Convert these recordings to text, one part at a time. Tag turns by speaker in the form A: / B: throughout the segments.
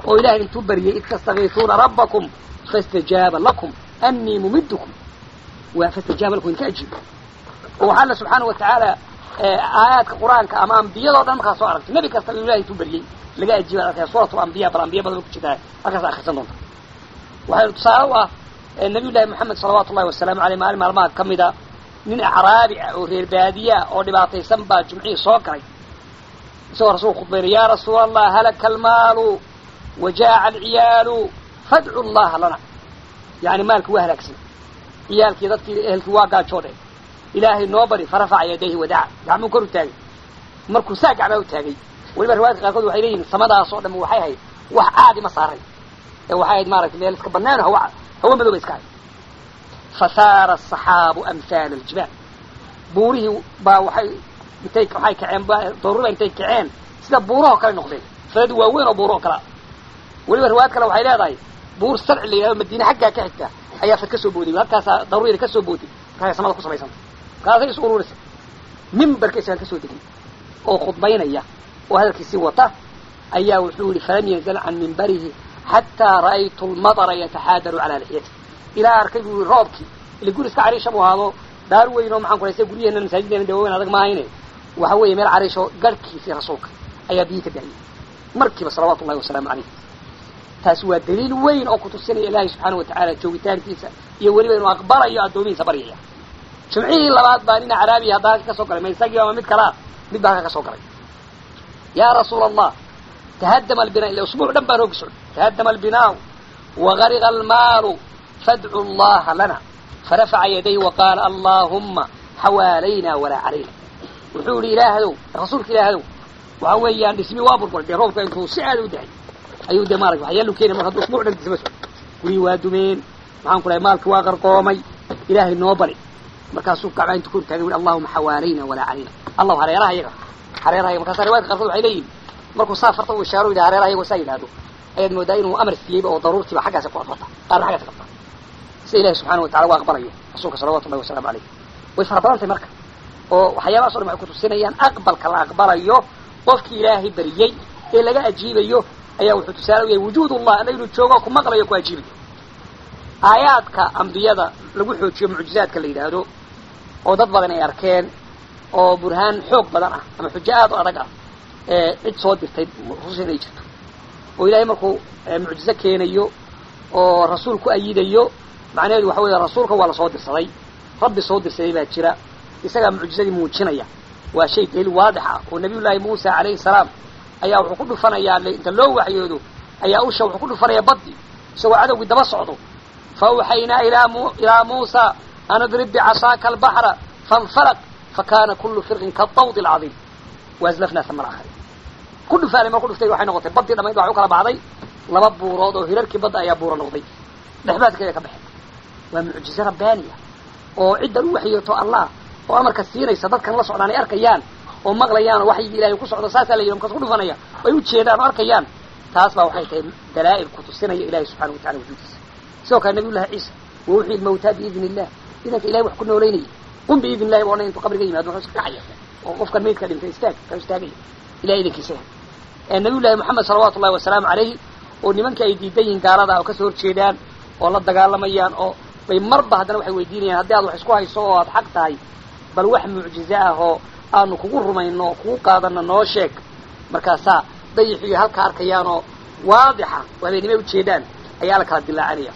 A: oo ilahay intuu baryay id tastakiisuuna rabbakum faاstajaaba lakum anii mumidkum waa faاstajaaba lakum idinka ajiib oo waxaa alla subxaana wa tacaala aayaadka qur-aanka ama ambiyadoo dhan markaa soo aragtay nebi kasta inuu ilahay intuu baryey laga ajiiba arkaya suurat lambiya bal ambiya badan ku jirtaa halkaas akrisan doonta waxay tusaale u ah nabiy llahi moxamed salawaatu ullahi wasalaamu aleyh maalin maalmaha ka mida nin acraabi ah oo reer baadiyaa oo dhibaataysan baa jumcihii soo galay isagoo rasulku khudbaynay ya rasuula allah halaka almaalu wajaaca alciyaalu fadcu llaha lana yani maalki waa halaagsan ciyaalkii dadkii ehelkii waa gaajoodhe ilaahay noo bari farafaca yadayhi wadaca gacmuu kor u taagay markuu saa gacmaa u taagay weliba riwaayadka qaarkood waxay leeyihin samadaas oo dham waxay ahayd wax caadi ma saaray ee waxay ahayd maaragtay meel iska banaano hawa hawa madow ba iska ahayd fasaara asaxaabu amhaala aljibaal buurihii baa waxay intay waxay kaceen daruuriba intay kaceen sida buurahoo kale noqdeen falad waaweyn oo buuro oo kalea weliba riwaayad kale waxay leedahay buur sarci la yidhahdo madiine xaggaa ka xigta ayaa fad ka soo booday halkaasaa daruuriyada ka soo booday markaasay samada ku samaysanta markaasay is ururisay mimbarka isagaan ka soo degay oo khudbaynaya oo hadalkiisii wata ayaa wuxuu yihi falam yanzal can mimbarihi xataa ra'aytu lmadara yataxaadaru calaa lixyati ilaa arkay buu yihi roobkii ila guri iska cariisha buu ahaado daar weyn oo maxaan ku haysta guryaheena masaajiddeena de waaweyn adag maahayne waxa weeye meel cariisho garhkiisii rasuulka ayaa biyi ka da'yay markiiba salawaatu ullahi wasalaamu calayh taasi waa daliil weyn oo kutusinaya ilaahay subxaana wa tacaala joogitaankiisa iyo weliba inuu aqbalayo addoomihiisa baryaya jimcihii labaad baa nin caraabiya hadda halka ka soo galay ma isagii ama mid kalaa mid baa halka ka soo galay yaa rasuula allah tahadama albina ila usbuuc dhan baan hoogi socday tahadama albinaau wagariqa almaalu fadcu llaha lana farafaca yadayhi waqaala allaahumma xawaalayna walaa calayna wuxuu yihi ilaahdow rasuulka ilaahdow waxa weeyaan dhismi waa burburay dee roobka intuu si aada u dahay ayuu de maarata waxyaalu keenay mar hadduu usbuuc dhan disma socdo gurihii waa dumeen maxaan ku lahay maalki waa qarqoomay ilaahay noo bari markaasuu gacmaa intu kor taagay ui allahuma xawaalayna walaa calayna allahu hareeraha iyaga hareeraha yaga markaasa riwayadka qarkood waxay leeyihin markuu saa farta u ishaaro yidhaha hareeraha iyagoo saa yidhahdo ayaad moodaa inuu amar siiyeyba oo daruurtiiba xaggaasa ku adfata qaarna xaggaasa qabta sida ilahi subxana watacala waa aqbalayo rasuulka salawatu ullahi wasalamu alayh way fara badantay marka oo waxyaabahaso dhan waxay kutusinayaan aqbalka la aqbalayo qofkii ilaahay bariyey ee laga ajiibayo ayaa wuxuu tusaale u yahay wujuud ullah alla inuu joogo ku maqlayo ku ajiibayo aayaadka ambiyada lagu xoojiyo mucjizaadka la yidhaahdo oo dad badan ay arkeen oo burhaan xoog badan ah ama xujo aad u adag ah ee cid soo dirtay rusul inay jirto oo ilaahay markuu mucjizo keenayo oo rasuul ku ayidayo macnaheedu waxa weeye rasuulka waa lasoo dirsaday rabbi soo dirsaday baa jira isagaa mucjizadii muujinaya waa shay daliil waadix ah oo nabiy llaahi muusa calayhi salaam ayaa wuxuu ku dhufanayaa inta loo waxyoodo ayaa usha wuxuu ku dhufanaya baddi isagoo cadowgii daba socdo faawxaynaa ilaa muusa an idrib bicasaaka albaxra faاnfalq fakana kulu firqin kaطawd اlcadiim waazlafnaa sama alaakhariin ku dhufaanay mar ku dhuftay waxay noqotay baddii dhamayd waxa u kala baxday laba buurood oo hirarkii badda ayaa buuro noqday dhexbaadkeeda ka baxeen waa mucjize rabbaaniya oo ciddan u waxyooto allah oo amarka siinaysa dadkan la socdaan ay arkayaan oo maqlayaan oo waxyigii ilahay ku socdo saasaa la yidhi markaas ku dhufanaya ay u jeedaan oo arkayaan taas baa waxay tahay dalaa'il ku tusinaya ilahi subxana watacala wujuudiisa sidoo kale nabiy llahi ciisa wa uxyi lmawtaa biidni illah idanka ilahay wax ku noolaynaya qum biidni illahi ba odhan intuu qabriga yimaado wuxuu iska kacaya oo qofkan maydka dhintay istaag ka istaagaya ilahay idankiisa nabiy llahi moxamed salawaatu ullahi wasalaamu calayhi oo nimanka ay diidan yihiin gaalada oo kasoo horjeedaan oo la dagaalamayaan oo bay marba haddana waxay weydiinayaan haddii aad wax isku hayso oo aad xaq tahay bal wax mucjize ah oo aanu kugu rumayno oo kugu qaadano noo sheeg markaasaa dayixiyo halka arkayaanoo waadixa oo habeenimay ujeedaan ayaa la kala dilaacanaya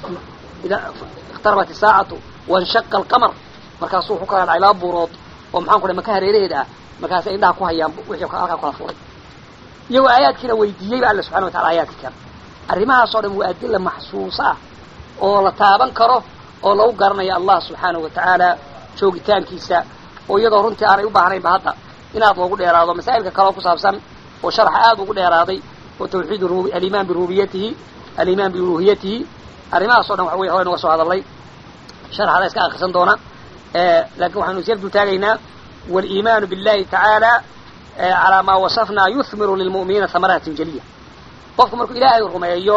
A: ikhtarabat isaacatu wanshaqa alqamar markaasuu wuxuu kala dhacay laba buurood oo maxaan ku dhahay maka hareeraheeda ah markaasay indhaha ku hayaan wixii halkaa kala furay iyagoo aayaadkiina weydiiyey ba alla subxana watacala aayaadka kale arrimahaasoo dhan waa adilla maxsuusa ah oo la taaban karo oo lagu garanayo allah subxaanahu wa tacaala joogitaankiisa oo iyadoo runtii aanay u baahnaynba hadda inaad loogu dheeraado masaa'ilka kaleoo ku saabsan oo sharaxa aada ugu dheeraaday oo tawxiid alimaan birububiyatihi alimaan biuluhiyatihi arrimahaas o dhan waxa wey hore noga soo hadalnay sharxada iska akrisan doona lakin waxaynu isyar dul taagaynaa waliimaanu billahi tacaala calaa maa wasafnaa yuhmiru lilmu'miniina hamaraatin jaliya qofku markuu ilaahay rumeeyo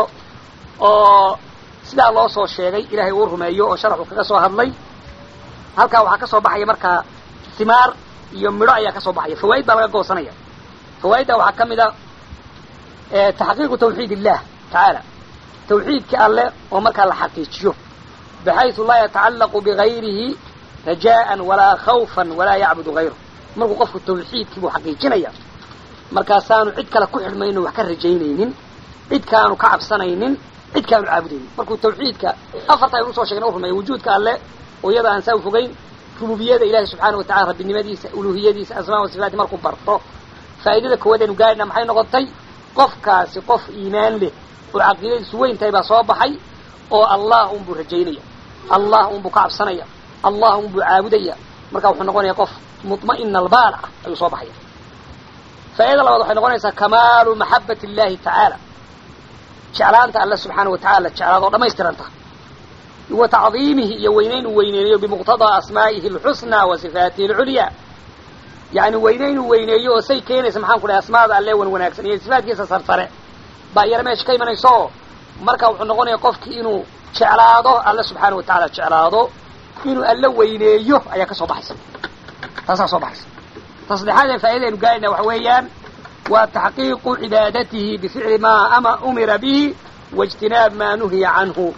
A: oo sidaa loo soo sheegay ilaahay uu rumeeyo oo sharaxu kaga soo hadlay halkaa waxaa ka soo baxaya markaa himaar iyo midho ayaa ka soo baxaya fawaa'id baa laga goosanaya fawaa'idda waxaa ka mid a taxqiiqu tawxiid illah tacaala tawxiidkii alle oo markaa la xaqiijiyo baxaysu laa yatacallaqu bigayrihi rajaan walaa khawfan walaa yacbudu hayru markuu qofku tawxiidkii buu xaqiijinaya markaasaanu cid kale ku xidhmayno wax ka rajaynaynin cid kaanu ka cabsanaynin cid kaanu caabudaynin markuu tawxiidka afarta aynu usoo sheegna u rumeeya wujuudka alle oo iyada aan saa u fogeyn rububiyada ilahi subxaana watacala rabbinimadiisa uluhiyadiisa asmaa wa sifaati markuu barto faa'idada koowaad aynu gaadhina maxay noqotay qofkaasi qof iimaan leh oo caqiidadiisu weyn tahay baa soo baxay oo allah unbuu rajaynaya allah unbuu ka cabsanaya allah unbuu caabudaya marka wuxuu noqonaya qof muma'ina albaal ah ayuu soo baxaya faa'idada labaad waxay noqonaysaa kamaalu maxabat illahi tacaala jeclaanta alle subxaana wa tacala jeclaad oo dhamaystiranta wa tacdiimihi iyo weynayn uu weyneeyo bimuqtadaa asmaa'ihi alxusnaa wa sifaatihi alculyaa yani weynayn uu weyneeyo oo say keenaysa maxaan ku dhahay asmaada alle wan wanaagsan iyo sifaatkiisa sarsare baa iyana meesha ka imanaysa oo marka wuxuu noqonaya qofkii inuu jeclaado alle subxaana wa tacala jeclaado inuu alle weyneeyo ayaa ka soo baxaysa taasaa soo baxaysa ta saddexaad ee faa'idaynu gaarayna waxa weeyaan waa taxqiiqu cibaadatihi bificli maa ama umira bihi waijtinaab maa nuhiya canhu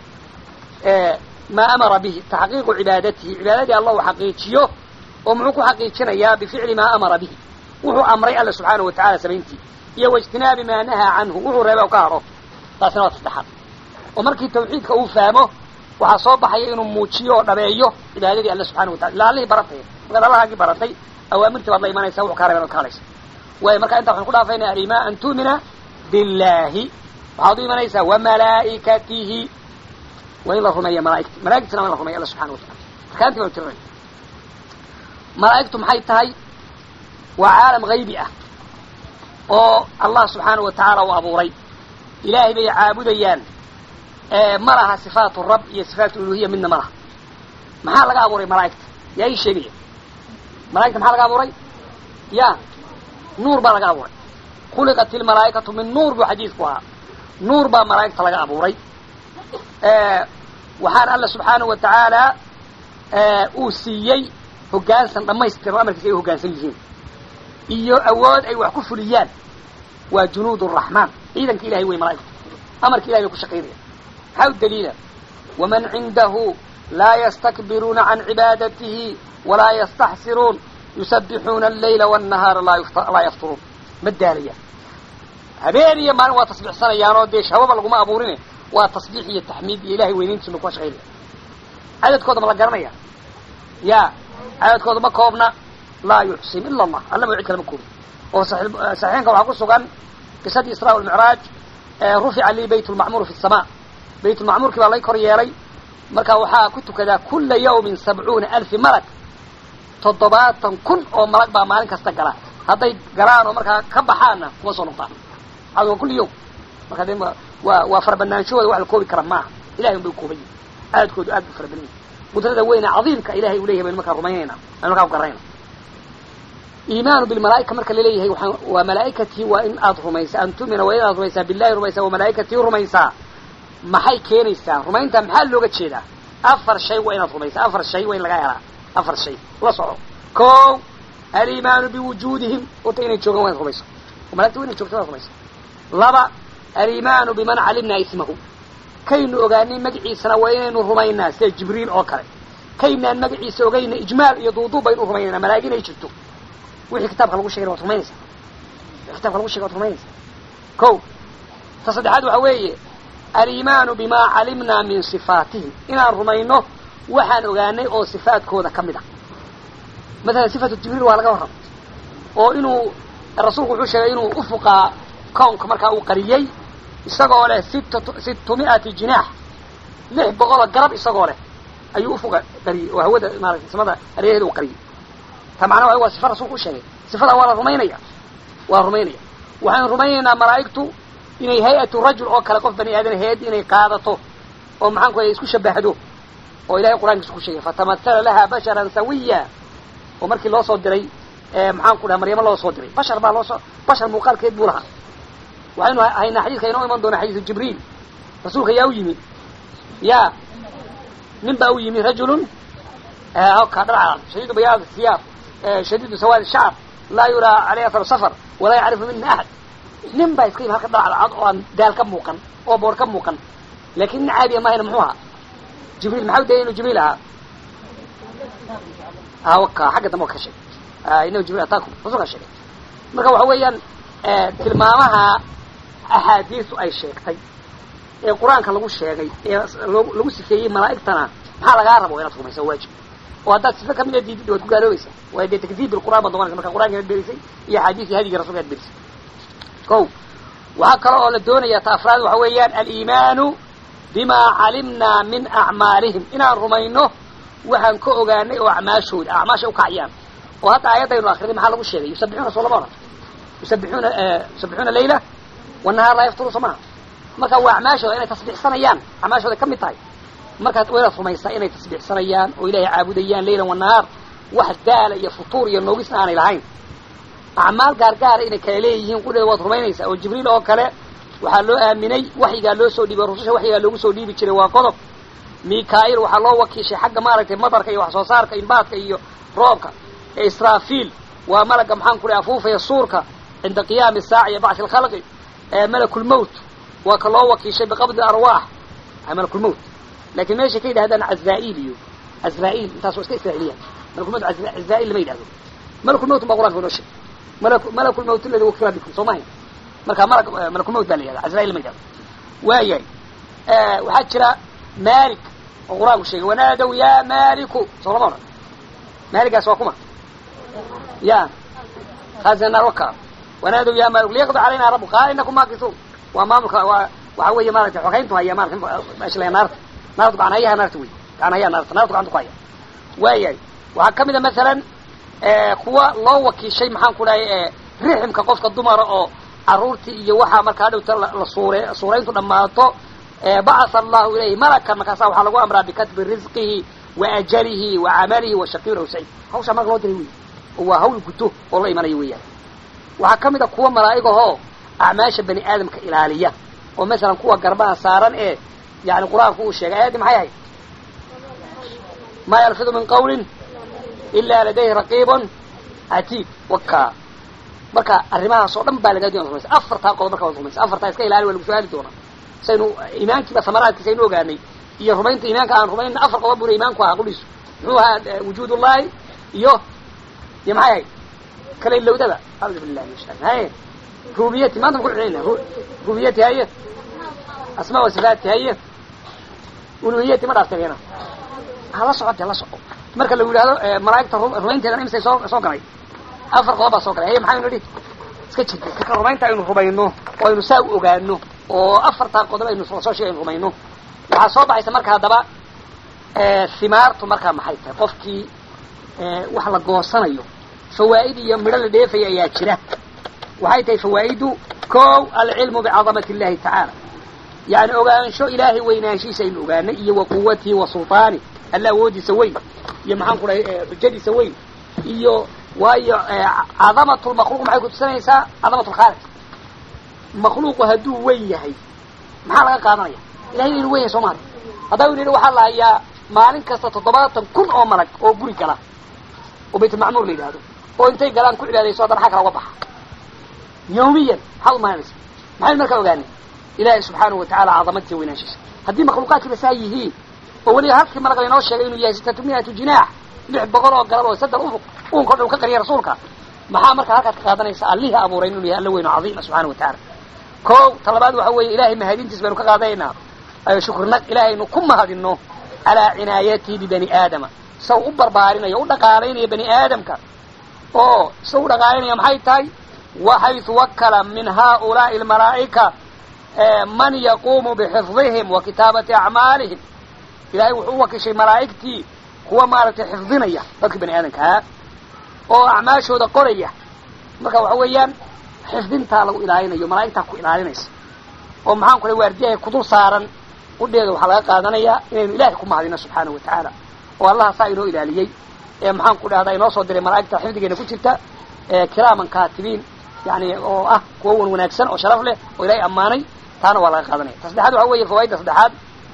A: maa amara bihi taxqiiqu cibaadatihi cibaadadii allah uu xaqiijiyo oo muxuu ku xaqiijinayaa bificli maa amara bihi wuxuu amray alle subxaana wa tacala samayntii iyo waijtinaabi maa nahaa canhu wuxuu reebay oo ka haro taasina waa saddexaad oo markii tawxiidka uu fahmo waxaa soo baxaya inuu muujiyo oo dhabeeyo cibaadadii alle subxana wa tacala ila allihii baratay markaad allahaagii baratay awaamirtii baad la imanaysa wuxuu kaa reeban od ka hadhaysa waayo marka intaa waxaan ku dhaafaynaa alimaa an tu'mina billahi waxaad u imanaysaa wamalaa'ikatihi waa in la rumeeya malaaigta malaigtana waa in la rumeya alla subxana wa tacala arkaantii banu tirinay malaa'igtu maxay tahay waa caalam haybi ah oo allah subxaana wa tacaala uu abuuray ilaahay bay caabudayaan ma laha sifaatu rab iyo sifaatu uluhiya midna ma laha maxaa laga abuuray malaa'igta yaa ii sheegaya malaigta maxaa laga abuuray ya nuur baa laga abuuray khuliqat ilmalaa'ikatu min nuur buu xadiidku ahaa nuur baa malaa'igta laga abuuray waxaana alla subxaana wa tacaala uu siiyey hoggaansan dhammaystiran amarkiisa ay u hoggaansan yihiin iyo awood ay wax ku fuliyaan waa junuud araxmaan ciidanka ilahay wey malaa'igta amarka ilahay bay ku shaqaynaya maxaa u daliila waman cindahu laa yastakbiruuna can cibaadatihi walaa yastaxsiruun yusabbixuuna allayla wاnnahaara laa yafturuun ma daalayaan habeen iyo maalin waa tasbiixsanayaanoo dee shahwaba laguma abuurine waa tasbiix iyo taxmiid iyo ilahay weynayntiisa ba kuwa shaqaynaya cadadkooda ma la garanaya ya cadadkooda ma koobna laa yuxsin ila allah alla ma cid kale ma koobin oo saxiixinka waxaa ku sugan qisadii israa walmicraaj rufica lii bayt lmacmuur fi sama bayt lmacmuurkii baa lay kor yeelay marka waxaa ku tukadaa kula yawmin sabcuuna alfi malag toddobaatan kun oo malag baa maalin kasta gala hadday galaan oo markaa ka baxaanna kuma soo noqdaan waa kulli yawm marka de waa waa farabannaanshahooda wax la koobi kara maaha ilahay un bay ukooban yihin aadkoodu aad bu fara badan yihin qudrada weyne cadiimka ilahay uu leyahay baynu markaa rumaynayna aynu markaa ku garanayna iimaanu bilmalaa'ika marka laleeyahay waa waa malaa'ikatii waa in aad rumaysaa an tu'mina waa inaad rumaysaa billahi rumaysaa wa malaa'ikatii rumaysaa maxay keenaysaa rumaynta maxaa looga jeedaa afar shay waa inaad rumaysaa afar shay waa in laga helaa afar shay la soco ko alimaanu biwujuudihim horta inay joogaan waa inaad rumayso oo malagta wa inay joogto waad rumayso laba alimaanu biman calimnaa ismahu kaynu ogaanay magaciisana waa inaynu rumaynaa sida jibriil oo kale kaynaan magaciisa ogayna ijmaal iyo duuduub baynu rumaynaynaa malaa'ig inay jirto wixii kitaabka lagu shegayna waad rumaynaysaa wixii kitabka lagu shegay waad rumaynaysaa ko ta saddexaad waxa weeye alimaanu bimaa calimnaa min sifaatihim inaan rumayno waxaan ogaanay oo sifaadkooda ka mid a mathalan sifatu jibriil waa laga warramay oo inuu rasuulku wuxuu sheegay inuu ufuqaa kownka markaa uu qariyey isagoo leh sitt sittumi'ati jinaax lix boqoloo garab isagoo leh ayuu ufuqa qariyey oo hawada maarata samada areeheeda uu qariyey ta macnaha waa sifa rasulku u sheegay sifadaa waa la rumaynaya waa rumaynaya waxaynu rumaynaynaa malaa'igtu inay hay-atu rajul oo kale qof bani aadan hay-ad inay qaadato oo maxaan ku isku shabahdo oo ilahay qur'ankiisa ku sheegay fatamahala laha basharan sawiya oo markii loo soo diray maxaan ku dhaha maryamo loo soo diray bashar baa loosoo bashar muuqaalkeed buu lahaa waxaynu haynaa xadiidka inoo iman doona xadiisu jibriil rasuulka yaa u yimi ya nin baa u yimi rajulun ka dharcad shadiidu bayaad siyaab shadiidu sawaad shacr laa yuraa caleyh athar safar walaa yacrifu mina axad nin baa iska yimi halka dhacdacad oo aan daal ka muuqan oo boor ka muuqan laakin nin caadiya mahayna muxuu ahaa jibriil maxaa u dayay inuu jibriil ahaa awaka xagga dambe ka sheegay inahu jibriil ataakum rasulka sheegay marka waxa weeyaan tilmaamaha axaadiisu ay sheegtay ee qur-aanka lagu sheegay ee lagu sifeeyey malaa'igtana maxaa lagaa rabo inaad rumaysa waajib oo haddaad sifa kamida diidid waad ku gaaloobaysa waayo dee takdiib bilqur'an baad noqonaysa marka qur'anka ad berisay iyo axaadiis iyo hadigii rasulka ad berisay ko waxaa kale oo la doonaya ta afraad waxa weeyaan aliimaanu bima calimnaa min acmaalihim inaan rumayno waxaan ka ogaanay oo acmaashooda acmaasha ukaciyaan oo hadda aayadaynu akrinay maxaa lagu sheegay yusabixuuna soo lama oran yusabixuuna yusabixuuna layla wanahaar laa yafturu soo maha marka waa acmaashooda inay tasbiixsanayaan acmaashooda ka mid tahay markaad waynaad rumaysaa inay tasbiixsanayaan oo ilaahay caabudayaan laylan wanahaar wax daala iyo futuur iyo noogisna aanay lahayn acmaal gaargaara inay kala leeyihiin qudheeda waad rumaynaysaa oo jibriil oo kale waxaa loo aaminay waxyigaa loo soo dhiibay rususha waxyigaa loogu soo dhiibi jiray waa qodob mikail waxaa loo wakiishay xagga maaragtay madarka iyo wax soo saarka imbaadka iyo roobka israafiil waa malaga maxaan ku dhahay afuufaya suurka cinda qiyaami saaca iyo bacthi alkhalqi malakulmowt waa ka loo wakiishay biqabdi arwaax malakulmowt lakin meeshay ka yidhahdaan cazrail iyo azrail intaas waa iska israailiyan malakulmowt azrail lama yidhahdo malakulmowt baa qur'anka inoo sheegay malakulmowt aladi wakila bikum soo mahayn marka mala malakulmowt baa la yihahda azrail lama yidhahdo waayahay waxaa jira malik oo qur-aanku sheegay wanaadow ya maliku soo lama odhan maaligaas waa kuma ya khazinaar waka wanaadow ya malik liyaqdi calayna rabu qaala inakum maakisuun waa maamulka waa waxa weeye maaragtay xogayntu haya maarata meesha la naarta naarta gacanhayaha naarta wey gacanhayaha naarta naarta gacanta ku haya waayahay waxaa kamid a masalan kuwa loo wakiishay maxaan ku dhahay riximka qofka dumara oo caruurtii iyo waxaa markaa hadhowta la suure suurayntu dhammaato bacatha allahu ilayhi malakan markaasa waxaa lagu amraa bikatbi risqihi wa ajalihi wa camalihi wa shaqiyun aw saciid hawshaa marka loo diray wey oo waa hawl guto oo la imanayo weeyaan waxaa kamid a kuwa malaa'igahoo acmaasha bani aadamka ilaaliya oo masalan kuwa garbaha saaran ee yani qur-aanku uu sheegay ayaddii maxay ahayd maa yalfidu min qawlin ila ladayhi raqiibun catiid waka marka arrimahaas oo dhan baa lagaa doona rumaysa afartaa qodob marka waad rumaysa afartaa iska ilaali waa lagu su-aali doonaa saynu iimaankiiba samaraadkiisa aynu ogaanay iyo rumaynta iimaanka aan rumaynna afar qodob buna iimaanku ahaa quliisu muxuu ahaa wujuud ullahi iyo iyo maxay ahayd kala ilowdada audu billahi min shaitan haye rububiyati maanta ma ku celina rububiyati haye asmaa wa sifaati haye uluhiyati ma dhaafteen yana hala socode hala soco marka lagu yidhahdo malaa'igta rumaynteedana imisay soo soo galay afar qodob baa soo galay haye maxaynu nidhi iska jirta kaka rumaynta aynu rumayno oo aynu saa u ogaano oo afartaa qodob aynu soo sheegay aynu rumayno waxaa soo baxaysa marka haddaba himaartu markaa maxay tahay qofkii wax la goosanayo fawaa'id iyo midho la dheefaya ayaa jira waxay tahay fawaa'idu kow alcilmu bicadamati illahi tacaala yani ogaansho ilaahay weynaanshiisa aynu ogaanay iyo wa quwatihi wa sulطaani alla awoodiisa weyn iyo maxaan ku dhahay xujadiisa weyn iyo waayo cadamat lmakhluuq maxay kutusinaysaa cadamat lkhaaliq makhluuqu hadduu weyn yahay maxaa laga qaadanaya ilahay inu weyn yahay soo maali haddaba yidhi waxaa la hayaa maalin kasta toddobaatan kun oo malag oo guri gala oo baytulmacmuur la yidhahdo oo intay galaan ku cibaadayso haddana xag kala uga baxa yawmiyan maxaad umaanaysa maxaynu markaa ogaanay ilaahay subxaanahu watacala cadamadiisa weynaanshiisa haddii makhluuqaadkiiba saa yihiin oo weliba halkii malag laynoo sheegay inuu yahay sitatu miatu jinaax lix boqol oo galab oo saddex ufuq uunka o dhan ka qariya rasuulka maxaa markaa halkaad ka qaadanaysa allihii abuuray inuu yahay alla weyn oo cadiima subxana wa tacaala ko talabaad waxa weeye ilahay mahadintiis baynu ka qaadanaynaa shukrinag ilaahaynu ku mahadino calaa cinaayatihi bibani aadama saw u barbaarinayo u dhaqaalaynaya bani aadamka oo saw u dhaqaalanaya maxay tahay waxaytu wakala min haulaai almalaa'ika man yaquumu bixifdihim wa kitaabati acmaalihim ilahay wuxuu u wakishay malaa'igtii kuwa maaragtay xifdinaya dadkii bani aadamkaa oo acmaashooda qoraya marka waxa weeyaan xifdintaa lagu ilaalinayo malaa'igtaa ku ilaalinaysa oo maxaan ku lay waardiyahay kudul saaran udheeda waxaa laga qaadanayaa inaynu ilaahay ku mahadino subxaanahu wa tacaala oo allaha saa inoo ilaaliyey ee maxaan ku dhahdaa inoo soo diray malaa'igta xifdigeena ku jirta kiraaman kaatibiin yani oo ah kuwa wan wanaagsan oo sharaf leh oo ilahay ammaanay taana waa laga qaadanaya ta saddexaad waxa weeye fawaaidda saddexaad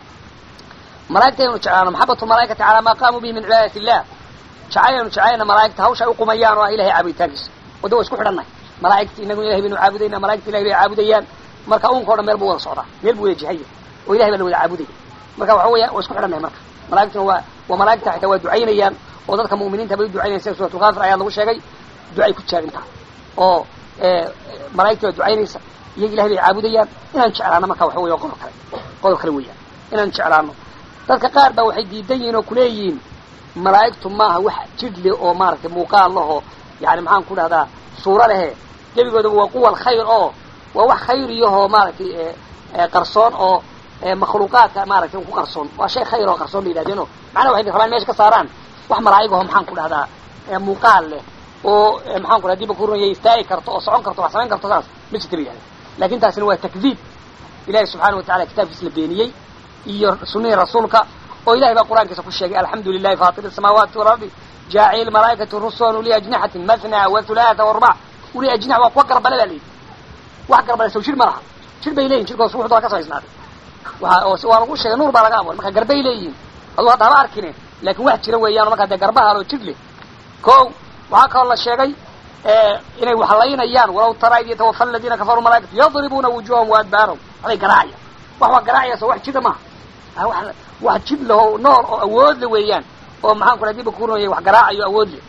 A: malaigta aynu jeclaano maxabatu malaaikati calaa maa qaamuu bihi min cibaadati illah jacayl aynu jeclayna malaaigta hawsha ay uqumayaan oo ah ilahay caabuditaankiisa wadda wa isku xidhannahay malaa'igti inagu ilahay baynu caabudayna malaigta ilahay bay caabudayaan marka unka o dhan meel buu wada socdaa meel buu wada jihaya oo ilahay baa la wada caabudaya marka waxa weya waa isku xidhannahay marka malaigtuna waa waa malaigta xitaa waa ducaynayaan oo dadka mu'miniinta bay u ducaynayan sida suuratulkaafir ayaa lagu sheegay ducay ku jaagintaa oo malaigta waa ducaynaysa iyaga ilahay bay caabudayaan inaan jeclaano marka waxa weya qodob kale qodob kale weeyaan inaan jeclaano dadka qaar baa waxay diidan yihiin oo kuleeyihiin malaa'igtu maaha wax jidh leh oo maaragtay muuqaal lahoo yani maxaan ku dhahdaa suuro lehe gebigoodaba waa quwa alkhayr oo waa wax khayriyahoo maaragtay qarsoon oo makhluuqaadka maaragtay ku qarsoon waa shay khayr oo qarsoon ba yidhahdeeno macnaha waxay rabaan mesha ka saaraan wax malaa'igaho maxaan ku dhahdaa muuqaal leh oo maxaan ku dhaha diba kurunaya istaagi karto oo socon karto wax samayn karto saas ma jirta ba yidhahda lakin taasina waa takdiib ilahi subxaana watacala kitaabkiis la beeniyey iyo sunihii rasuulka oo ilahay baa qur'aankiisa ku sheegay alxamdu lilahi fatir الsamaawaati walardi jaaciل malaaikati rusulan uli ajnixatin mathna wathulaatha warbac uli ajnix waa kuwa garbale baa layidhi wax garbale sow jir ma laha jir bay leyihin jirkoos ruuxda waa ka samaysnaaday waa waa lagu sheegay nuur baa laga abuuray marka garbay leeyihiin aduu hadda haba arkine lakin wax jira weeyaan markaa dee garbaha loo jir leh ko waxaa kaloo la sheegay inay waxlaynayaan walaw tara id yatawafa aladiina kafaruu malaaikatu yadribuuna wujuhahum waadbaarahum waxbay garaacaya wax waa garaacaya so wax jira maaha wax jid laho nool oo awood le weeyaan oo maxaan ku raa diba kurinaya wax garaacayo awood le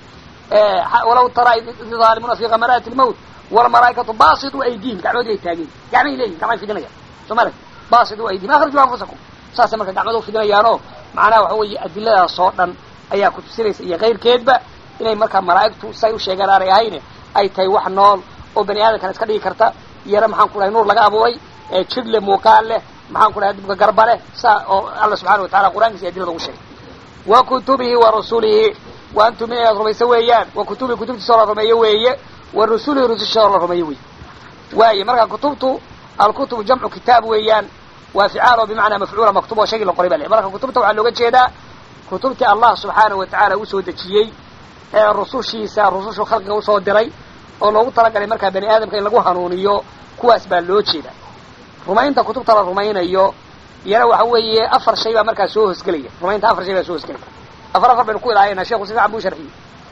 A: walaw tara id zaalimuuna fi kamaraati lmawt walmalaaikatu basituu aydihim gacmoodi ay taageen gacmay leeyihin gacmay fidinayaan soo ma basituu aydihim akhriju anfusakum saasay marka gacmada ufidinayaanoo macnaha waxa weeye adiladaas oo dhan ayaa ku tusinaysa iyo kayrkeedba inay markaa malaa'igtu say u sheegaan aanay ahayne ay tahay wax nool oo bani aadamkana iska dhigi karta iyana maxaan ku dhahay nuur laga abuuray jir leh muuqaal leh maxaan ku dhahay dibka garba leh saa oo alla subxana watacala qur'aankiisa adilada ugu sheegay wa kutubihi wa rasulihi wa antum inaad rumayso weeyaan wa kutubihi kutubtiisa oo la rumeeyo weeye wa rusulihi rususha oo la rumeeyo weeye waaye marka kutubtu alkutubu jamcu kitaab weeyaan waa ficaal oo bimacnaa mafcuula maktub oo shaygii la qoray ba le marka kutubta waxaa looga jeedaa kutubtii allah subxaanahu watacaala usoo dejiyey ee rusushiisa rusushu khalqiga usoo diray oo loogu talagalay markaa bani aadamka in lagu hanuuniyo kuwaas baa loo jeeda rumaynta kutubta la rumaynayo iyana waxa weeye afar shay baa markaa soo hosgelaya rumaynta afar shay baa soo hosgelaya afar afar baynu ku ilaahayna sheku si fican buu sharxiyey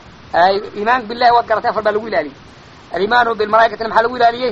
A: iimaanka billahi waad garatay afar baa lagu ilaaliyey alimaanu bilmalaaikatina maxaa lagu ilaaliyey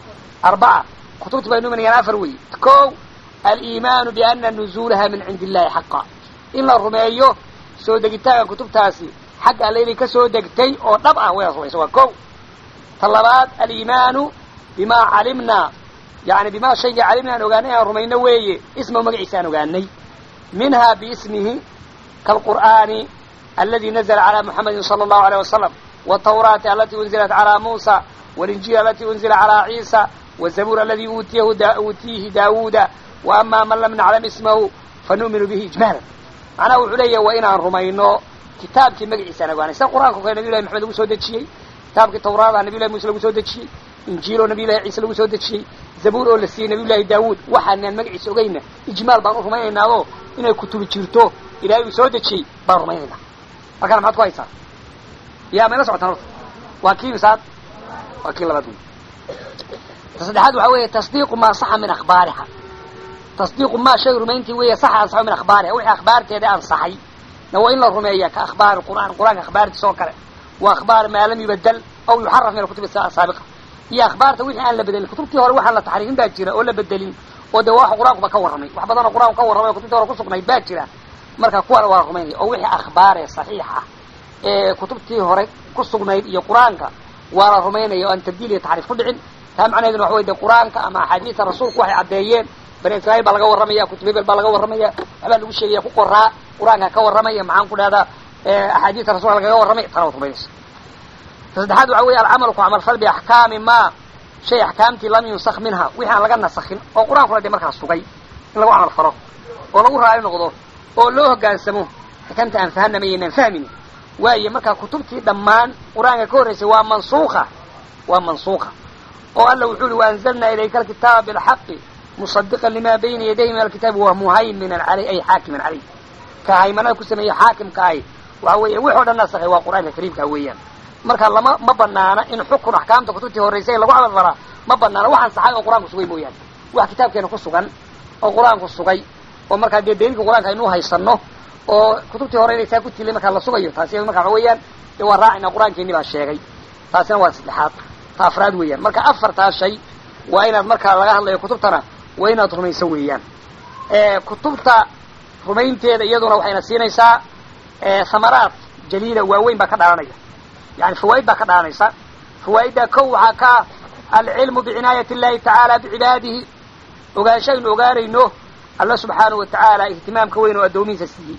A: arbaca kutubti baynu imanayaan afar weeye ko aliimaanu biana nuzuulaha min cindi illahi xaqa in la rumeeyo soo degitaanka kutubtaasi xagga alle inay ka soo degtay oo dhab ah wayna rumaysa waa ko ta labaad aliimaanu bima calimnaa yani bima shaygii calimna aan ogaanay aan rumayno weeye ismahu magaciisa aan ogaanay minha biismihi kaalqur'aani aladi nazla calى muxamedi salى اllahu alيyه wasalam wالtawraati alati unzilat calى musa wاlinjil alati unzila calى ciisa wالzabuur aladi uutiyahu uutiyihi daawuuda waama man lam naclam ismahu fanu'minu bihi ijmaala macnaha wuxuu leeyahay waa inaan rumayno kitaabkii magaciisa aan ogaanay sida qur'anka o kale nabiy llahi maxamed lagu soo dejiyey kitaabkii tawraada nabiy llahi muuse lagu soo dejiyey injiil oo nabiy llahi ciise lagu soo dejiyey zabuur oo la siiyey nabiy llahi daawuud waxaanaan magaciisa ogayna ijmaal baan u rumaynaynaaoo inay kutubi jirto ilahay uu soo dejiyey baan rumaynaynaa markaana maxaad ku haysaa yaa mayla socotaan horta waa kii misaad waa kii labaad wey ta saddexaad waxaa weeye tasdiiqu maa saxa min akhbaariha tasdiiqu maa shay rumayntii weeye saxa ansaxo min akhbaariha wixii akhbaarteeda ansaxay na waa in la rumeeya ka akhbaari qur'aan qur'aanka akhbaartiisa oo kale wa akhbaar maa lam yubadal aw yuxaraf min alkutubi asaabiqa iyo akhbaarta wixii aan la bedelin kutubtii hore waxaan la taxriifin baa jira oo la bedelin oo de wax qur-aankuba ka warramay wax badanoo qur-aanku ka warramay oo kutubtii hore kusugnayd baa jira marka kuwana waa rumaynaya oo wixii akhbaaree saxiix ah ee kutubtii hore ku sugnayd iyo qur-aanka waa la rumaynaya oo aan tabdiil iyo taxriif ku dhicin taa macnaheeduna waxa wey de qur-aanka ama axaadiista rasuulku waxay caddeeyeen bani israiil baa laga warramaya kutub hebel baa laga warramaya waxbaa lagu sheegaya ku qoraa qur-aanka ka warramaya maxaan ku dhahdaa axaadiista rasulka lagaga warramay tana waad rumaynaysa ta saddexaad waxa weeye alcamalu ku camalfal biaxkaami ma shay axkaamtii lam yunsak minha wixii aan laga nasakin oo qur-aankuna dee markaa sugay in lagu camal falo oo lagu raali noqdo oo loo hoggaansamo xakamta aan fahanama yaynaan fahmin waayo markaa kutubtii dhammaan qur-aanka ka horraysay waa mansuuka waa mansuuka oo alla wuxuu uhi waanzalnaa ilayka alkitaaba bilxaqi musadiqan lima bayna yadayhi min alkitaabi wa muhayminan caleyh ay xaakiman caleyh ka haymanada ku sameeyey xaakimka ahi waxa weeye wix o dhan nasakhay waa qur-aanka kariimka weeyaan marka lama ma banaana in xukun axkaamta kutubtii horraysay lagu camal falaa ma banaana waxaan saxay oo qur-aanku sugay mooyaane wax kitaabkeena ku sugan oo qur-aanku sugay oo markaa dee daliilka qur-aanka aynu haysano oo kutubtii hore inay saa ku tilay markaa la sugayo taasi marka waxa weeyaan dee waa raacina qur-aankeeni baa sheegay taasina waa saddexaad ta afraad weeyaan marka afartaa shay waa inaad markaa laga hadlayo kutubtana waa inaad rumayso weeyaan kutubta rumaynteeda iyaduna waxayna siinaysaa samaraad jaliila waaweyn baa ka dhalanaya yani fawaa'id baa ka dhalanaysa fawaa'iddaa kow waxaa ka alcilmu bicinaayati illahi tacaala bicibaadihi ogaanshaynu ogaanayno alla subxaanahu watacaala ihtimaamka weyn oo addoomihiisa siiyey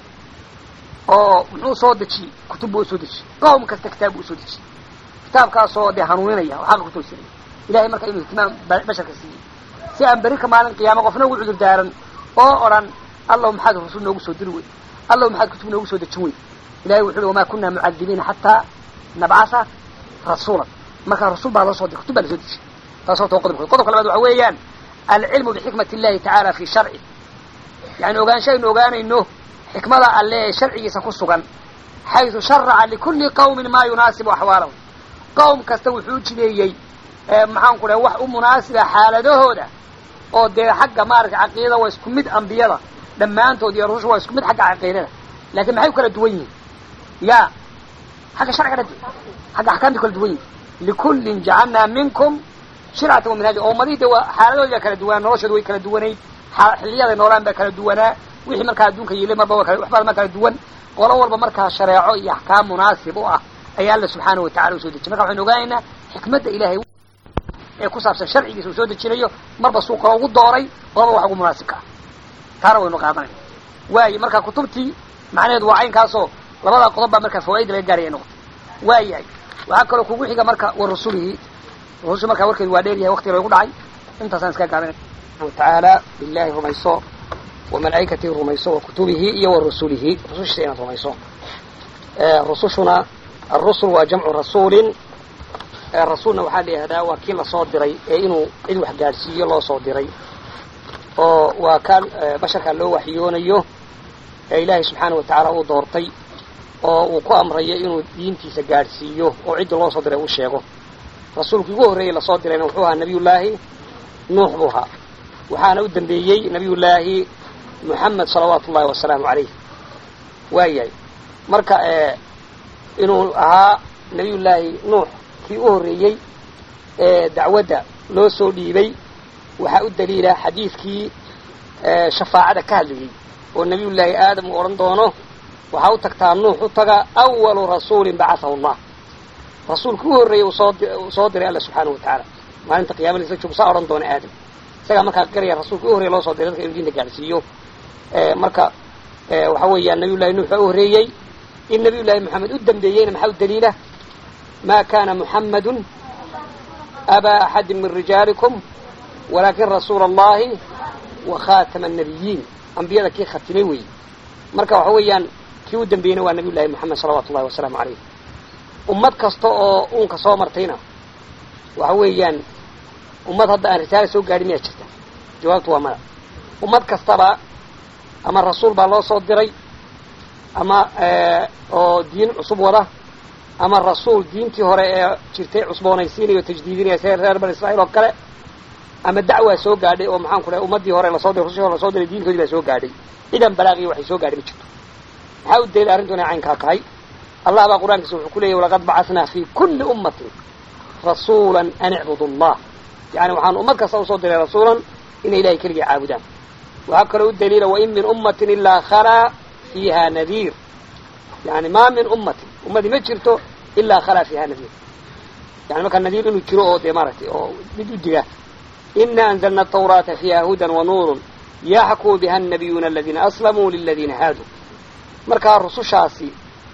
A: oo muxuu soo dejiyey kutub buu usoo dejiyey qowm kasta kitaab buu usoo dejiyey kitaabkaasoo dee hanuuninaya oo xaqa kutoosiraya ilahay marka inuu ihtimaam basharka siiyey si aan berika maalin qiyaama qofna ugu cudur daaran oo odhan allahu maxaad rasul noogu soo diri wey allahu maxaad kutub noogu soo dejin wey ilahay wuxu uhi wamaa kunaa mucadibiina xataa nabcasa rasuulan markaa rasuul baa loo soo diray kutub baa lasoo dejiyey taas horta waa qodobka qodobka labaad waxa weeyaan alcilmu bixikmati illahi tacaala fi sharci yani ogaanshaynu ogaanayno xikmada alle ee sharcigiisa ku sugan xaysu sharaca likulli qawmin maa yunaasibu axwaalahum qowm kasta wuxuu jideeyey maxaan ku dhahay wax u munaasiba xaaladahooda oo dee xagga maaragtay caqiidada waa isku mid ambiyada dhammaantood iyo rususha waa isku mid xagga caqiidada laakiin maxay u kala duwan yihiin ya xagga sharciga dhadi xagga axkaamta kala duwan yihin likullin jacalnaa minkum shircata wa minhaaja oo ummadihii de waa xaaladooda kala duwanaa noloshooda way kala duwanayd xiliyaday noolaan baa kala duwanaa wixii markaa adduunka yilay marba waxbaa ma kala duwan qolo walba markaa shareeco iyo axkaam munaasib u ah ayaa alla subxaanahu watacala usoo dejiyay marka waxaynu ogaanaynaa xikmadda ilahay ee ku saabsan sharcigiisa uu soo dejinayo marba suu kalo ugu dooray qolaba wax ugu munaasibka ah taana waynu qaadanayna waaye marka kutubtii macnaheedu waa caynkaasoo labadaa qodob baa markaa fawaaida laga gaaraya noqotay waa yahay waxaa kaloo kugu xiga marka wa rasulihi rususha markaa warkeedu waa dheer yahay waktiga lagu dhacay intaasaan iska gaabinay tacaala billahi rumayso wa malaa'ikatihi rumayso wa kutubihi iyo wa rusulihi rusushiisa inaad rumayso rusushuna alrusul waa jamcu rasuulin rasuulna waxaa la yihahdaa waa kii lasoo diray ee inuu cid wax gaadhsiiyo loo soo diray oo waa kaan basharkaa loo waxyoonayo ee ilaahay subxaana wa tacaala uu doortay oo uu ku amrayo inuu diintiisa gaadhsiiyo oo cidda loo soo diray uu sheego rasuulkii ugu horreeyey lasoo dirayna wuxuu ahaa nabiyullaahi nuux buu ahaa waxaana u dambeeyey nabiyullaahi moxamed salawaatu ullahi wasalaamu calayh waayahay marka inuu ahaa nabiyullaahi nuux kii u horreeyey ee dacwadda loo soo dhiibay waxaa u daliila xadiidkii shafaacada ka hadlayey oo nabiyullaahi aadam uu odhan doono waxaa u tagtaa nuux u taga awalu rasuulin bacahahu allah rasuulkii u horreeyey uu soo diray alla subxaanahu wa tacaala maalinta qiyama laisla joogo saa odhan doona aadam isagaa markaa garaya rasuulka u horreye loo soo diray dadka inu diinta gaadhsiiyo marka waxa weeyaan nabiyullahi nuux baa u horreeyey in nabiyullaahi moxamed u dambeeyeyna maxaa u daliila ma kana muxamadun abaa axadi min rijaalikum walaakin rasuula allahi wa khatama annabiyiin ambiyada kii khatimay weeye marka waxa weeyaan kii u dambeeyeyna waa nabiy llahi moxamed salawatu ullahi wasalaamu calayh ummad kasta oo uunka soo martayna waxa weeyaan ummad hadda aan risaala soo gaadhin miyaa jirta jawaabtu waa mada ummad kastaba ama rasuul baa loo soo diray ama oo diin cusub wada ama rasuul diintii hore ee jirtay cusboonaysiinaya o tajdiidinaya see reer bani israiil oo kale ama dacwaa soo gaadhay oo maxaan ku dhahay ummaddii hore lasoo diray rusushii hore lasoo diray diintoodii baa soo gaadhay cidan balaaqiyo waxay soo gaadhay ma jirto maxaa u daliila arrintu inay caynkaa tahay allah baa qur-aankiisa wuxuu ku leeyahy walaqad bacahnaa fi kulli ummatin rasuula an icbudu allah yani waxaan ummad kasta usoo diray rasuulan inay ilahay keligii caabudaan waxaa kaloo u daliila wain min ummatin ilaa khalaa fiiha nadiir yani maa min ummatin ummadii ma jirto ilaa khalaa fiiha nadiir yani markaa nadiir inuu jiro oo dee maaragtay oo mid u diga ina anzalna atawraata fiiha hudan wa nuurun yaxkuu biha annabiyuuna aladiina aslamuu liladiina haaduu markaa rusushaasi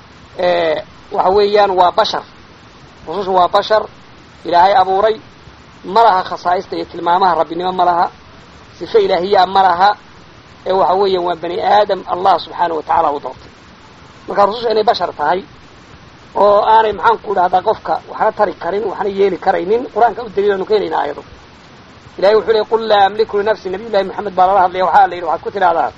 A: waxa weeyaan waa bashar rusushu waa bashar ilaahay abuuray ma laha khasaa'ista iyo tilmaamaha rabbinimo ma laha sife ilaahiyaa ma laha ee waxa weeyaan waa bani aadam allah subxaana wa tacaala u doortay markaa rususha inay bashar tahay oo aanay maxaan ku dhahdaa qofka waxna tari karin waxna yeeli karaynin qur-aanka u daliilanu keenaynaa ayado ilahay wuxuu leey qul laa amliku linafsi nabiy llahi moxamed baa lala hadlaya waxaa la yidhi waxaad ku tidhahdaa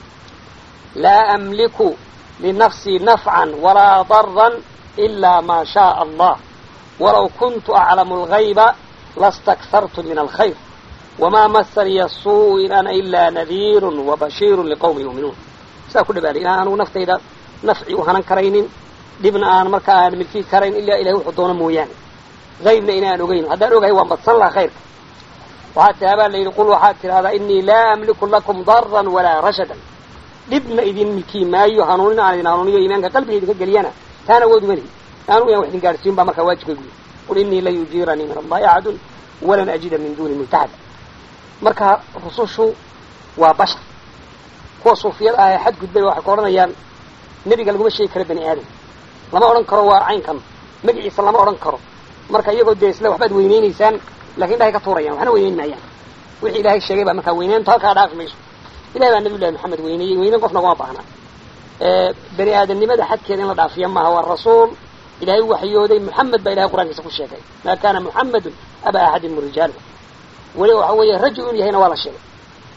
A: laa amliku linafsii nafcan walaa daran ilaa maa shaaa allah walaw kuntu aclamu algayba lastakhartu min alkhayr wamaa masaniya suu in ana ilaa nadiirun wabashiirun liqowmi yuuminuun sidaa ku dhabaanay inaan anugu naftayda nafci u hanan karaynin dhibna aan markaa aan milkii karayn ilaa ilahay wuxuu doono mooyaane haybna inaan ogeyn haddaan ogahay waan badsan laha khayrka waxaa tihaabaa la yidhi qul waxaad tidhahdaa inii laa amliku lakum daran walaa rashadan dhibna idin milki maayo hanuunina aan idin hanuuniyo iimaanka qalbiga idinka geliyana taan awood uma lihi anu inaan wax idin gaadhsiin baa markaa waajibkaygu yahy qul inii lan yujiiranii min allahi axadun walan ajida min duuni multaxada marka rusushu waa bashar kuwa suufiyada ah ee xadgudbay waxay ku odhanayaan nebiga laguma sheegi karo bani aadam lama odhan karo waa caynkan magaciisa lama odhan karo marka iyagoo dee isle waxbaad weyneynaysaan lakin dhahay ka tuurayaan waxna weyneyn maayaan wixii ilaahay sheegay baa markaa weyneyntu halkaa dhaafi mayso ilahay baa nabiy llahi maxamed weyneeyey weyneyn qofna ugama baahna bani aadamnimada xadkeeda in la dhaafiya maaha waa rasuul ilahay waxyooday muxamed baa ilahay qur-aankiisa ku sheegay maa kana muxamedun aba axadin min rijaali weliba waxa weeye rajul inu yahayna waa la sheegay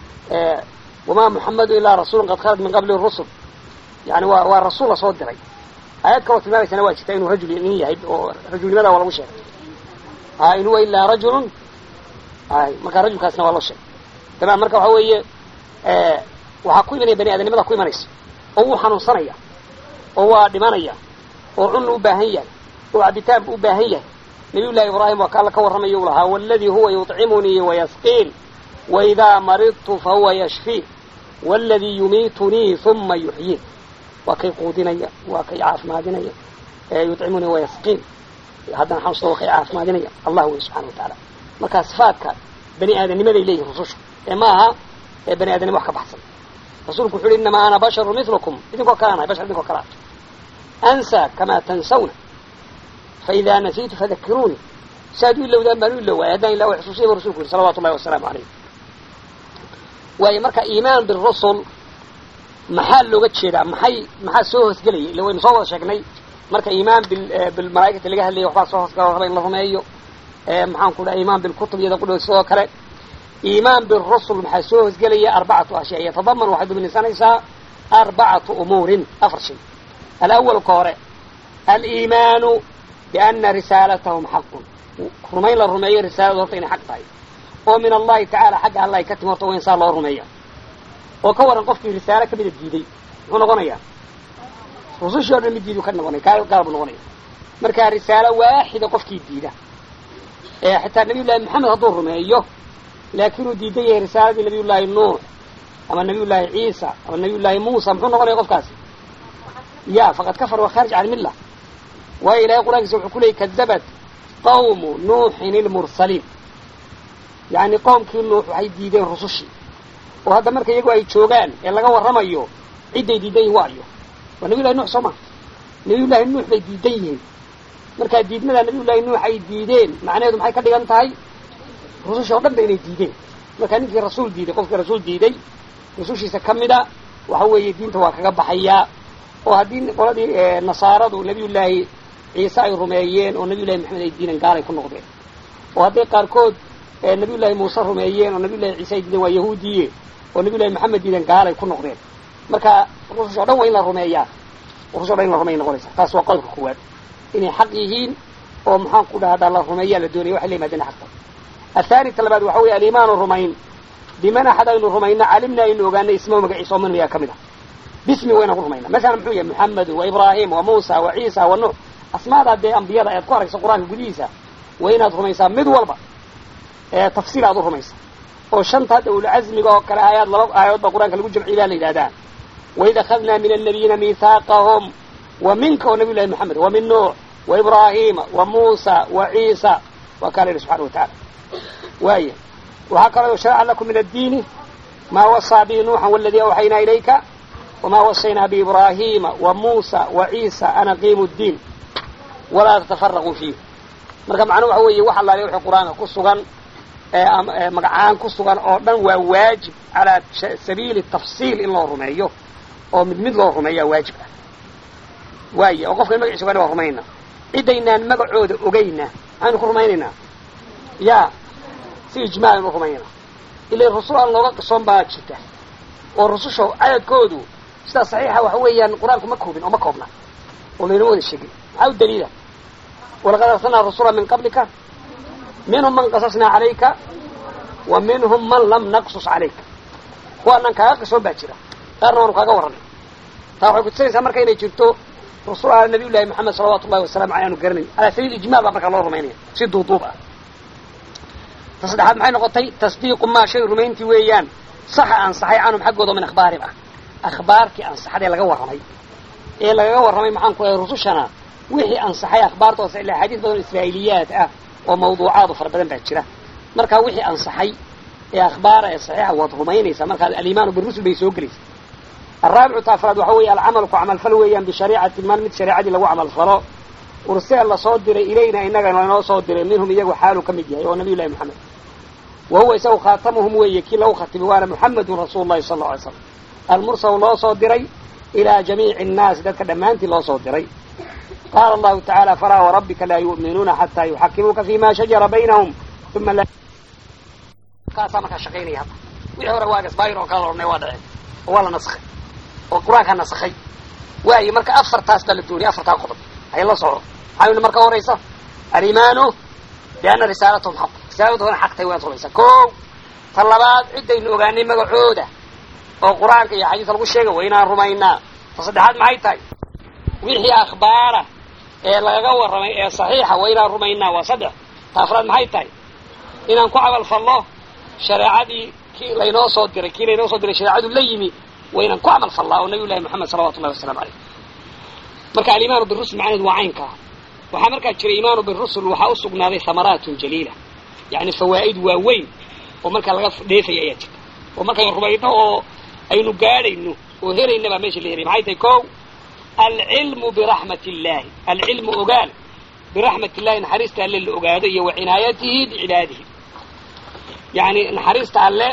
A: wamaa muxamedu ilaa rasuulun qad khalad min qabli rusul yani waa waa rasuul lasoo diray aayad kaloo tilmaamaysana waa jirta inuu rajul nin yahay oo rajulnimada waa lagu sheegay a in huwa ilaa rajulun ay marka rajulkaasna waa loo sheegay tamam marka waxa weeye waxaa ku imanaya bani aadamnimada ku imanaysa oo wuu xanuunsanaya oo waa dhimanaya oo cunna u baahan yahay oo cabitaan bu u baahan yahay nabiy llahi ibraahim waa ka alla ka warramayo u lahaa waladii huwa yuطcimunii wayasqiin waidaa maridtu fahuwa yashfiin waladii yumiitunii uma yuxyiin waa kay quudinaya waa kay caafimaadinaya yuطcimunii wayasqiin haddana xanuunsada waa kay caafimaadinaya allah wey subxana wa tacaala marka sifaadka bani aadamnimaday leeyihin rusushu ee ma aha ee bani aadamnimo wax ka baxsan rasuulku wuxu uhi inamaa ana basharu milukum idinkoo kale anahay bashar idinkoo kale ah ansaa kamaa tansawna faidaa nasiitu fadakiruunii saaad u ilowdaan baan u iloway haddaan ila xusuusiya bu rasulku yihi salawatu llahi wasalaamu calayh waayo marka iimaan birusul maxaa looga jeedaa maxay maxaa soo hoosgelaya illa waynu soo wada sheegnay marka iimaan bilmalaaikati laga hadlaya waxbaa soo hoosgala raba in la rumeeyo maxaan ku dhaha iimaan bilkutub iyada qudhood sidoo kale iimaan birusul maxaa soo hoosgelaya arbacatu ashyaa yatadaman waxay duminaysanaysaa arbacatu umuurin afar shay alawal ka hore aliimaanu biana risaalatahum xaqun rumayn la rumeeyo risaaladu horta inay xaq tahay oo min allahi tacala xagga alla ay ka timi horta waa in saa loo rumeeya oo ka waran qofkii risaalo kamida diiday muxuu noqonayaa rusushii o dhan mid diidu ka noqonaya kaa gaal buu noqonaya markaa risaalo waaxida qofkii diida ee xitaa nabiy llahi maxamed hadduu rumeeyo laakiinuu diidan yahay risaaladii nabiy llaahi nuux ama nabiy llaahi ciisa ama nabiy llaahi muusa muxuu noqonaya qofkaasi ya faqad kafar waa khaarij can milla waayo ilahay qur-aankiisa wuxuu ku leeyay kadabat qawmu nuuxin ilmursaliin yacni qowmkii nuux waxay diideen rusushii oo hadda marka iyagu ay joogaan ee laga warramayo cidday diidan yihin waayo waa nabiy llahi nuux soo maa nabiy llaahi nuux bay diidan yihiin markaa diidmadaa nabiy llaahi nuux ay diideen macnaheedu maxay ka dhigan tahay rususha o dhan ba inay diideen markaa ninkii rasuul diiday qofkii rasuul diiday rusushiisa ka mida waxa weeye diinta waa kaga baxayaa oo haddii qoladii nasaaradu nabiy llaahi ciise ay rumeeyeen oo nabiy llahi maxamed ay diideen gaalay ku noqdeen oo hadday qaarkood nabiy llaahi muuse rumeeyeen oo nabiy llahi ciise ay diideen waa yahuudiye oo nabiy llahi maxamed diideen gaalay ku noqdeen marka rusush o dhan waa in la rumeeyaa rusush o dhan in la rumeya noqonaysa taas waa qodobka koowaad inay xaq yihiin oo maxaan ku dhahdaa la rumeeyaa la doonaya waxay la yimaadeen xaqta athani ta labaad waxa weeye aliimaanu rumayn biman axad aynu rumayna calimna aynu ogaanay ismahu magaciisa oo man miyaa ka mid ah bismi wayna ku rumayna masalan muxuu yahay muxamedu wa ibraahim wa muusa wa ciisa wa nuux asmaadaa dee ambiyada ayaad ku aragsa qur-aanka gudihiisa waa inaad rumaysaa mid walba ee tafsiil aad u rumaysa oo shanta hadda ulcazmiga oo kale aayaad laba aayadood baa qur-aanka lagu jamciy baa la yidhahdaa waid akhadnaa min annabiyiina miithaaqahum wa minka oo nabiy llahi maxamed wa min nuux wa ibraahima wa muusa wa ciisa waa kaa la yidhi subxana wa tacala waaya waxaa kaloo sharaca lakum min addiini maa wasaa bihi nuuxan waladii awxaynaa ilayka wamaa wasaynaa biibraahiima wa muusa wa ciisa an aqiimu ddiin walaa tatafaraquu fiih marka macnuhu waxa weeye wax allaale wixii qur-aanka ku sugan magacaan ku sugan oo dhan waa waajib calaa sabiili tafsiil in loo rumeeyo oo mid mid loo rumeeyaa waajib ah waaya oo qofkan magaciisa ogaana waa rumaynaa cidaynaan magacooda ogayna maxaynu ku rumaynaynaa ya si ijmaalan u rumaynaa ila rusul aan looga qisoon baa jirta oo rususha cadadkoodu sidaa saxiixa waxa weeyaan qur-aanku ma koobin oo ma koobna oo laynoo wada sheegin maxaa u daliila walaqad arsalnaa rasula min qablika minhum man qasasnaa calayka wa minhum man lam naqsus calayka kuwaanaan kaaga qisoon baa jira qaarna waanu kaaga warranay taa waxay kutusinaysaa marka inay jirto rusul nabiy llahi maxamed salawatu llahi wasalamu aley aanu garanayn ala sabiil ijmaal baa markaa loo rumaynaya si duuduub ah ta saddexaad maxay noqotay tasdiiqu maa shay rumayntii weeyaan saxa ansaxay canhum xaggooda min akhbaarihim ah akhbaartii ansaxadee laga warramay ee lagaga warramay maxaan ku lehay rusushana wixii ansaxay akhbaartoosa ilaa xadiis badan israa'iiliyaad ah oo mawduucaadu fara badan baa jira markaa wixii ansaxay ee akhbaara ee saxiixa waad rumaynaysaa markaa alimaanu birusul bay soo gelaysa alraabicu ta afraad waxa weeye alcamalu ku camalfal weeyaan bishariicati man mid shareecadii lagu camalfalo ursila lasoo diray ilayna inagana lanoo soo diray minhum iyagu xaaluu ka mid yahay oo nabiy llahi moxamed wa huwa isagu khaatamuhum weeye kii lagu khatimay waana muxamedun rasuulu llahi sala alla alay slam almursal loo soo diray ilaa jamiici annaasi dadka dhammaantii loo soo diray qaala allahu tacaala falaa warabbika laa yu'minuuna xataa yuxakimuuka fima shajara baynahum uma kaasaa markaa shaqaynaya hadda wixii hore waa gasbaayir oo kala odhanay waa dhaceen oo waa la naskhay oo qur-aankaa nasakhay waayo marka afartaas baa la dooniyay afartaa qodob hay la soco maxaa yili marka horaysa alimaanu bianna risaalatahum xaq risaaladooda xaq tahay waad rumaysaa ko ta labaad ciddaynu ogaanay magacooda oo qur-aanka iyo xadiiska lagu sheegay waa inaan rumaynaa ta saddexaad maxay tahay wixii akhbaara ee lagaga warramay ee saxiixa waa inaan rumaynaa waa saddex ta afraad maxay tahay inaan ku camal fallo shareecadii kii laynoo soo diray kii laynoo soo diray shareecadu la yimi waa inaan ku camal fallaa oo nabiy llahi moxamed salawatu llahi wasalaamu caleyh marka alimaanu birusul macnaheedu waa caynkaa waxaa markaa jira imaanu birusul waxaa u sugnaaday hamaraatun jaliila yacni fawaa'id waaweyn oo markaa laga dheefaya ayaa jirta oo markaynu rumayno oo aynu gaadhayno oo helayna baa meesha la helay maxay tahay ko alcilmu biraxmat illahi alcilmu ogaal biraxmat illahi naxariista alle la ogaado iyo wa cinaayatihi bicibaadihi yacni naxariista alle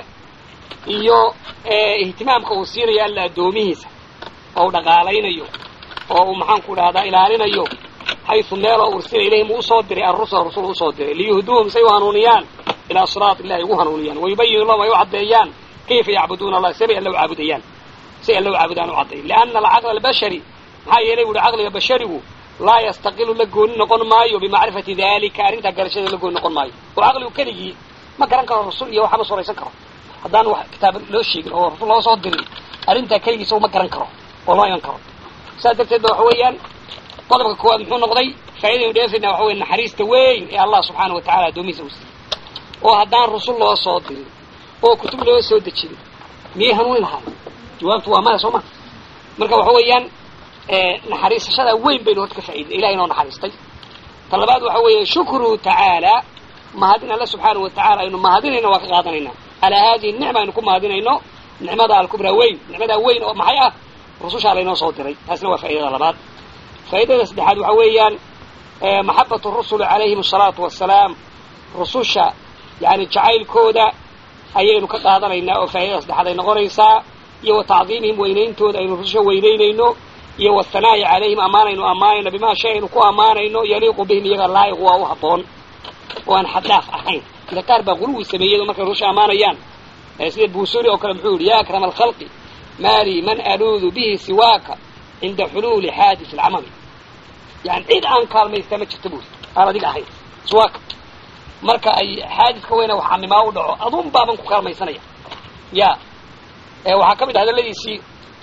A: iyo ihtimaamka uu siinayo alla addoomihiisa oo u dhaqaalaynayo oo uu maxaanku dhahdaa ilaalinayo xaysu meeloo ursila ilayhim uu usoo diray arrusul rusul usoo diray liyuhduuhum say u hanuuniyaan ilaa siraat illahi ugu hanuuniyaan wayubayinu lahum ay u caddeeyaan kayfa yacbuduuna allah sabay alla u caabudayaan say alla u caabudaan u cadday lianna alcaqla albashari maxaa yeelay buuhi caqliga basharigu laa yastaqilu la gooni noqon maayo bimacrifati dalika arrintaa garashada la gooni noqon maayo oo caqligu keligii ma garan karo rasul iyo waxba suraysan karo haddaan wax kitaab loo sheegin oo rasul loo soo dirin arrintaa keligiisa ma garan karo oo loo iman karo saas darteed ba waxa weeyaan qodobka koowaad muxuu noqday faa'idaynu dheefayna waxa weye naxariista weyn ee allah subxaana wa tacala addoomihiisa u siiyey oo haddaan rasul loo soo dirin oo kutub loo soo dejinin miyay hanuuni lahaay jawaabtu waa maya soo ma marka waxa weeyaan naxariisashada weyn baynu horta ka faa'iday ilahay inoo naxariistay ta labaad waxa weeye shukruhu tacaala mahadin alle subxaana wa tacala aynu mahadinayno waa ka qaadanaynaa calaa haadihi nicma aynu ku mahadinayno nicmada alkubraa weyn nicmadaa weyn oo maxay ah rusushaa laynoo soo diray taasna waa faa'idada labaad faa'idada saddexaad waxa weeyaan maxabatu rusuli calayhim asalaatu wassalaam rususha yani jacaylkooda ayaynu ka qaadanaynaa oo faa'idada saddexaad ay noqonaysaa iyo wa tacdiimihim weynayntooda aynu rususha weynaynayno iyo wahanaa'i calayhim ammaanaynu ammaanayno bimaa shay aynu ku ammaanayno yaliiqu bihim iyaga laayiq waa u habboon oo aan xaddaaf ahayn ila qaar baa quluwi sameeyey markay rusha ammaanayaan sida buusuri oo kale muxuu yihi ya akrama alkhalqi maali man aluudu bihi siwaaka cinda xuluuli xaadis alcamami yani cid aan kaalmaysta ma jirta buuri aan adiga ahayn siwaaka marka ay xaadiska weyna wax camimaa u dhaco adun baaban ku kaalmaysanaya ya waxaa ka mid ah hadaladiisii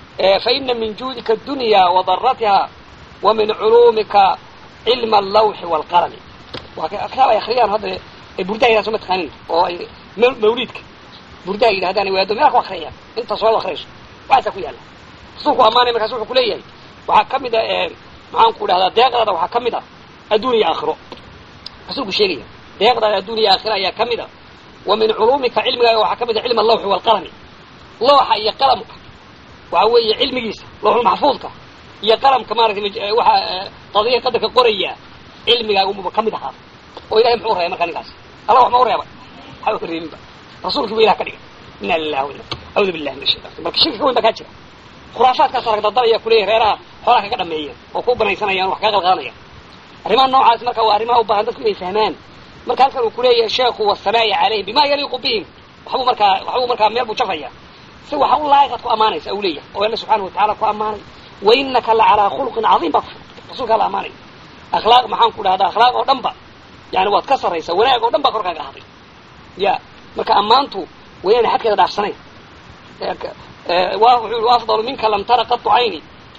A: faina min juudika adunya wadaratiha wa min culuumika cilma allawxi waalqalami waa kitaab ay akriyaan hadda burdaha yidhahdo ma taqaanin oo ay mawliidka burdaha yidhahdaan waado meelka ku akriyayaan inta soo akriyayso waxaasaa ku yaalla rasuulku ammaanay markaas wuxuu kuleeyahay waxaa ka mid a maxaan ku dhahdaa deeqdaada waxaa ka mid a adduun iyo aakhiro rasuulku sheegaya deeqdaada adduun iyo aakhiro ayaa ka mid a wa min culuumika cilmigaaga waxaa ka mid a cilm allawxi waalqalami looxa iyo qalamka waxa weeye cilmigiisa looxulmaxfuudka iyo qalamka maaratay waxa qadiya qadarka qoraya cilmigaaguba ka mid ahaa oo ilahay muxuu reebay markaa ninkaas allah wax ma u reebay waxba reebinba rasuulkii bu ilah ka dhigay ina lilah wa audu billahi min ashaytan marka shirki ka weyn baa kaa jira khuraafaadkaas arag dadalaya kuleeyahy reeraha xoolaha kaga dhameeyeen oo ku banaysanayaan wax kaga qalqaadanayaan arrimaha noocaas marka waa arrimaha u baahan dadku inay fahmaan marka halkan uu kuleeyahay sheekhu wasanaa'i calayhim bima yaliiqu bihim waxbuu markaa waxbuu markaa meel buu jafaya si waxa u laayiqad ku ammaanaysa u leeyahay oo alla subxaana watacala ku ammaanay wa inaka la calaa khuluqin cadiim baa ku rasuulkaa la ammaanay akhlaaq maxaan ku dhahdaa akhlaaq oo dhan ba yani waad ka sarraysaa wanaag oo dhan baa korkaaga ahday ya marka ammaantu waa inaana xadkeeda dhaafsanayn wuxuu yihi afdalu minka lam tara qatu cayni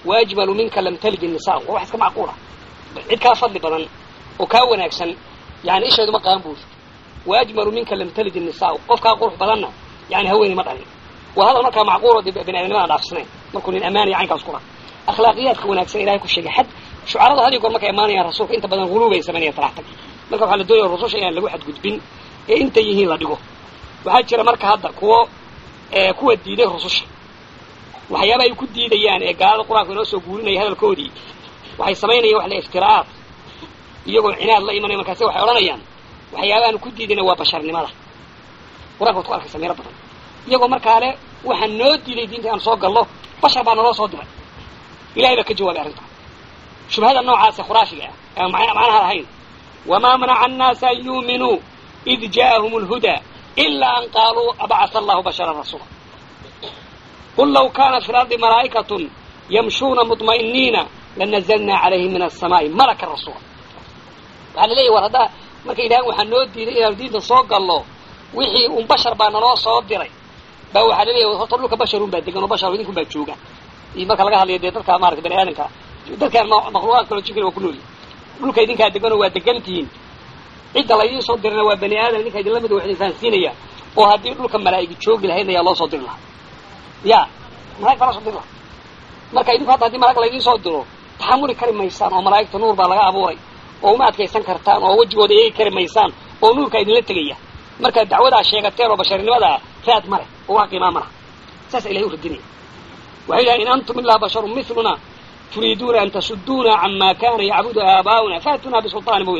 A: waajmalu minka lam talid innisaa waa wax iska macquula cid kaa fadli badan oo kaa wanaagsan yani isheedu ma qaan buush waajmalu minka lam talid innisaa qof kaa qurux badanna yani haweeney ma dhalin waa hadal markaa macquul oo bani aadamnimada dhaafsanayn markuu nin amaanaya caynkaas kula akhlaaqiyaadka wanaagsan ilahay ku sheegay xad shucaradu had iyo goor markay imaanayaan rasuulka inta badan huluubay samaynaya talaxtag marka waxaa la doonaya rususha inaan lagu xadgudbin ee intay yihiin la dhigo waxaa jira marka hadda kuwo kuwa diiday rususha waxyaaba ay ku diidayaan ee gaalada qur-aanka inoo soo guurinaya hadalkoodii waxay samaynayaan wax la iftiraa'aad iyagoo cinaad la imanaya markaase waxay odhanayaan waxyaabaanu ku diidayna waa basharnimada qur-anka waad ku arkaysa meelo badan iyagoo markaa le waxaa noo diiday diinta aan soo gallo bashar baa naloo soo diray ilahay baa ka jawaabay arrintaa shubhada noocaase khuraashiga ah aan macnaha lahayn wamaa manaca annaasa an yuuminuu id ja'ahum alhudaa ilaa an qaaluu abacata allahu basharan rasuula qul law kaanat fi lardi malaa'ikatun yamshuuna mudma'iniina lanazalnaa calayhim min alsamaa'i malaka rasuula waxaa la leeyahy war haddaa markay yidhahaan waxaa noo diiday inaanu diinta soo gallo wixii un bashar baa naloo soo diray baa waxaa la leeyahy horta dhulka basharun baa degan oo bashar idinkun baa jooga iyo marka laga hadlayo dee dadka maarata bani aadamka dadkaan makhluuqaad kaloo jinkana waa ku noolyihin dhulka idinkaa deganoo waa degantihiin cidda laydiin soo dirana waa bani aadam idinka idinla mid wax idin fahansiinaya oo haddii dhulka malaa'igi joogi lahaydna ayaa loo soo diri lahaa ya malaig baa loo soo diri lahaa marka idinku hadda hadii malag laydiin soo diro taxamuli kari maysaan oo malaa'igta nuur baa laga abuuray oo uma adkaysan kartaan oo wejigooda eegi kari maysaan oo nuurkaa idinla tegaya markaad dacwadaa sheegateen oo basharnimadaa raad male oo wax qiimaa malaha saasa ilahay u radinaya waxay yidhahan in antum ilaa basharun miluna turiiduuna an tasuduuna cama kana yacbudu aabaa'una faatunaa bisulطaani mubin